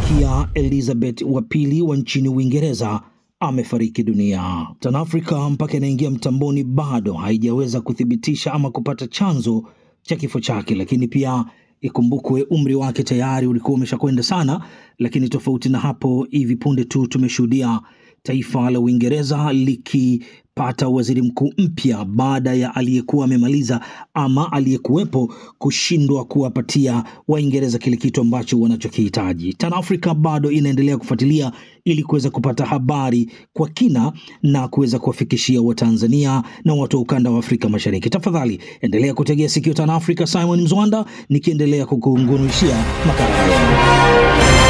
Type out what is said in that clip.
Malkia Elizabeth wa pili wa nchini Uingereza amefariki dunia. TanAfrika mpaka inaingia mtamboni bado haijaweza kuthibitisha ama kupata chanzo cha kifo chake, lakini pia ikumbukwe umri wake tayari ulikuwa umeshakwenda sana. Lakini tofauti na hapo, hivi punde tu tumeshuhudia taifa la Uingereza likipata waziri mkuu mpya baada ya aliyekuwa amemaliza ama aliyekuwepo kushindwa kuwapatia Waingereza kile kitu ambacho wanachokihitaji. TanAfrika bado inaendelea kufuatilia ili kuweza kupata habari kwa kina na kuweza kuwafikishia Watanzania na watu wa ukanda wa Afrika Mashariki. Tafadhali endelea kutegea sikio TanAfrika. Simon Mzwanda nikiendelea kukungunushia makala haya.